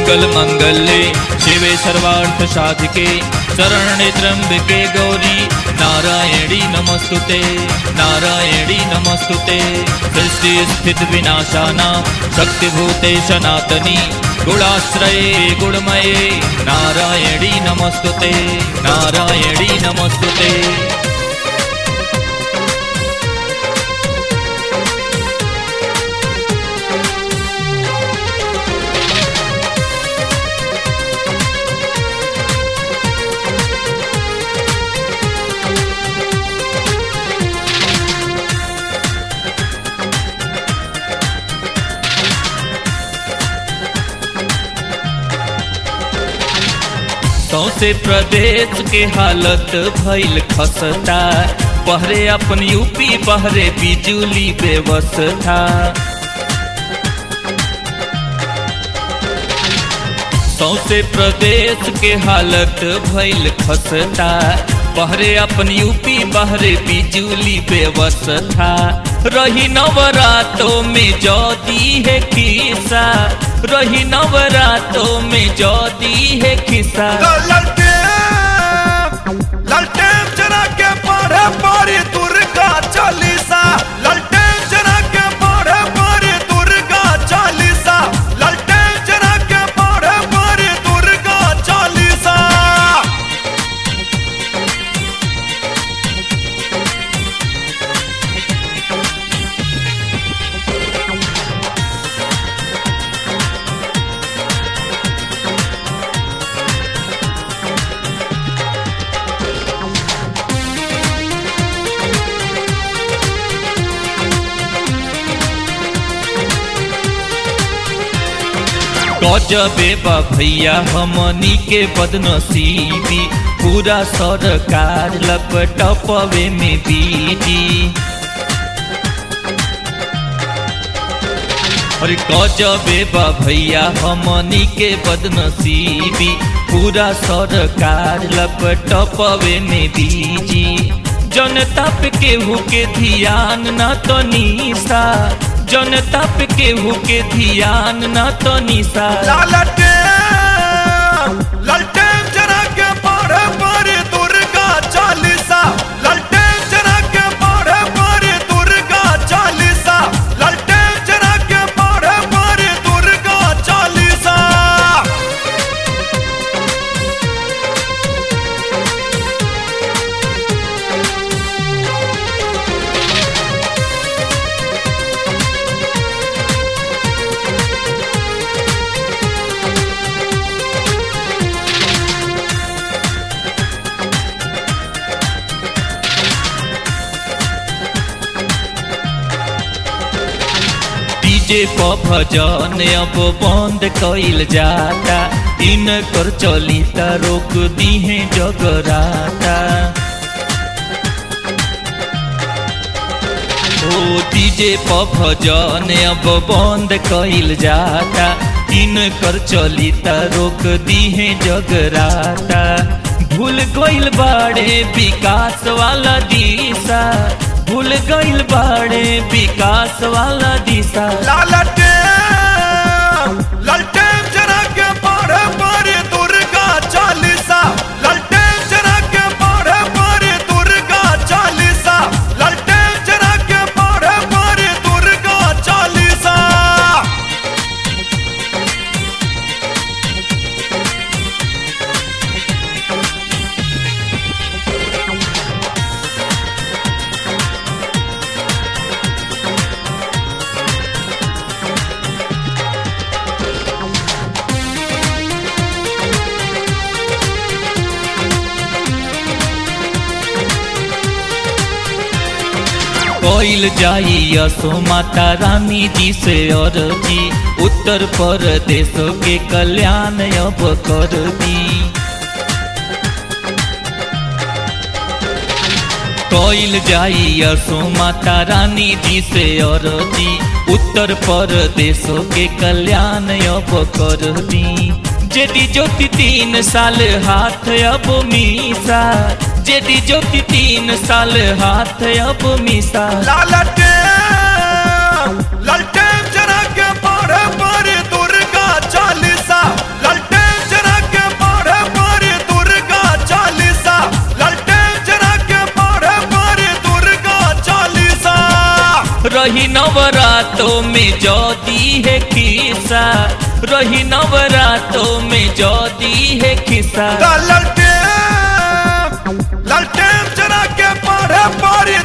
मंगल मंगल्ये शिवे सर्वार्थ साधिके शरण्ये त्र्यंबके गौरी नारायणी नमस्तुते नारायणी नमस्तुते सृष्टि स्थित विनाशाना शक्तिभूते सनातनी गुणाश्रये गुणमये नारायणी नमस्तुते नारायणी नमस्तुते सौसे प्रदेश के हालत भइल खसता पहरे अपन यूपी पहरे बिजुली व्यवस्था सौसे प्रदेश के हालत भइल खसता पहरे अपन यूपी पहरे बिजुली व्यवस्था रही नवरातों में जौदी है खिसा रही नवरातों में जौदी है खिसा ललटेन ललटेन जरा के पढ़े पढ़ी दुर्गा चालीसा ललटेन जरा के पढ़े पढ़ी दुर्गा चालीसा ललटेन जरा के पढ़े पढ़ी दुर्गा चालीसा गजबे बा भैया हमनी के बदनसीबी पूरा सरकार लपटपवे में बीजी अरे गजबे बा भैया हमनी के बदनसीबी पूरा सरकार लपटपवे में बीजी जनता पे केहू के ध्यान न तो निशा जनता पे केहू के ध्यान न तो निशा ललटेन ललटेन जरा के पढ़े पढ़ी दुर्गा चालीसा ललटेन जरा के पढ़े पढ़ी दुर्गा चालीसा ललटेन जरा के पढ़े पढ़ी दुर्गा चालीसा डीजे प भजन अब बंद कइल जाता इनकर चली त रोक दीहे जगराता ओ डीजे प भजन अब बंद कइल जाता इनकर चली त रोक दीहे जगराता भूल गइल बाड़े विकास वाला दिशा भूल गइल बाड़े विकास वाला दिशा ललटेन ललटेन जरा के पढ़े पढ़ी दुर्गा चालीसा ललटेन जरा के पढ़े पढ़ी दुर्गा चालीसा ललटेन जरा के पढ़े पढ़ी दुर्गा चालीसा कोइल जाई यसो माता रानी जी से और जी उत्तर प्रदेश के कल्याण अब कर दी कोइल जाई यसो माता रानी जी से और जी उत्तर प्रदेश के कल्याण अब कर दी जेदी ज्योति तीन साल हाथ अब मीसा जेदी ज्योति तीन साल हाथ अब मीसा लालटेन ललटेन जरा के पढ़े पढ़ी दुर्गा चालीसा रही नवरातों में जदी है खिसा रही नवरातों में जदी है खिसा ता ललटेन ललटेन जरा के पढ़े पड़ी